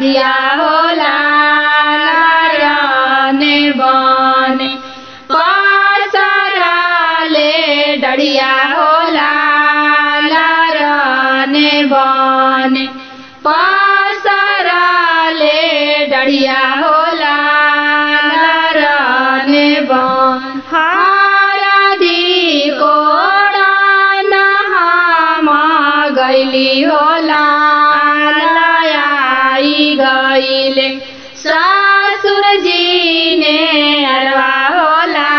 रदिया होला लारने बने पसरले डढ़िया होला लारने बने पसरले डढ़िया होला लारने बन हारदी कोड़ा नहामा गैली होला लयाई गईले ससुर जी ने अरवा होला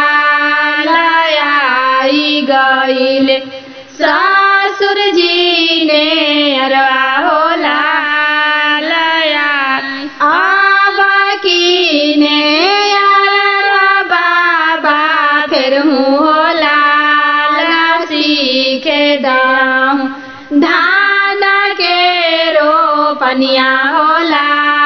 लयाई गईले ससुर जी ने अरवा होला लया आबा की ने अरवा बाबा फिर हूँ होला सीखे दाम धान के रोपनिया होला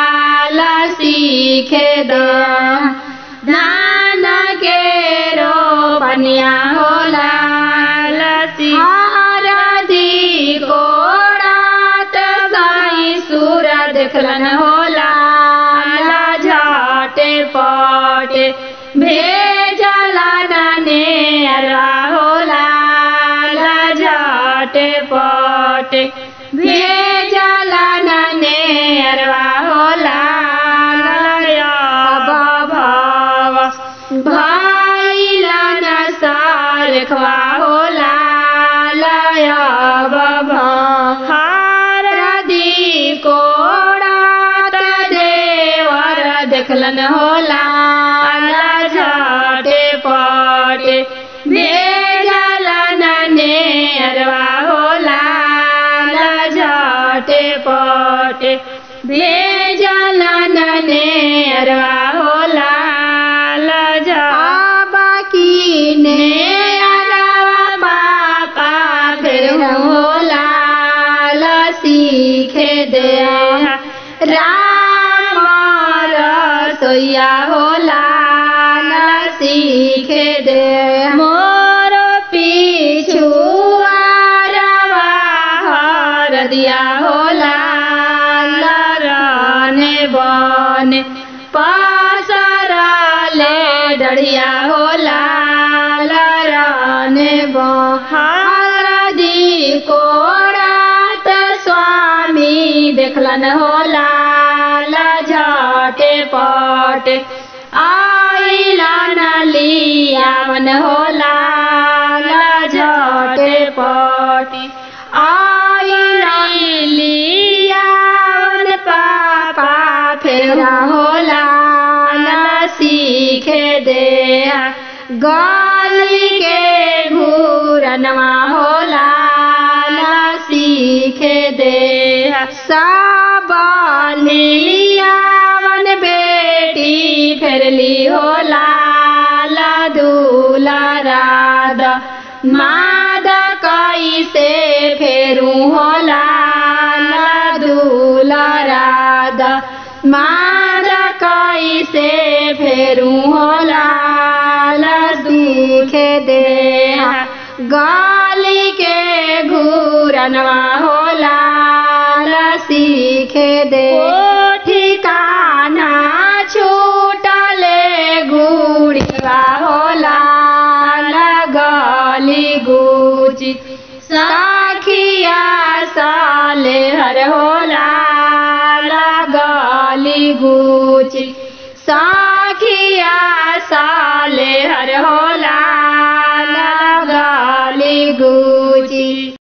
सीखे दाम धान के रोपनिया होला लसी कोड़ात गाई सूर देखलन होला झाटे पटे भेजला नने अरवा होला झाटे पटे भेजला नने अरवा होला भाव भाईला नसार खवा होला लया बाबा हारदी कोड़ात देवर देखलन होला झाटे पटे भेजलन ने अरवा होला झाटे पटे भेजलन ने अरवा होला लजा बाकी ने अरवा पापा फिर होला सीखे दे राम रसोईया होला सीखे दे मोर पीछू रवा हर दिया होला लरने बने पासरले डढ़िया होला लरने बी कोड़ात स्वामी देखलन होला झटे पटे आइला नलियावन होला झटे पटे आइला लियावन पापा फेरा होला सीखे दे गली के घूरनवा होला सीखे दे साबलियावन बेटी फेरली होला दूला राध माद कैसे फेरू होला दूला राध माद कैसे फेरू होला दुखे दे गाली के घूरनवा होला सीखे दे ठिकाना छूटले गुड़िया होला गली गुची साखिया साले हर होला गली गुची साखिया साले हर हो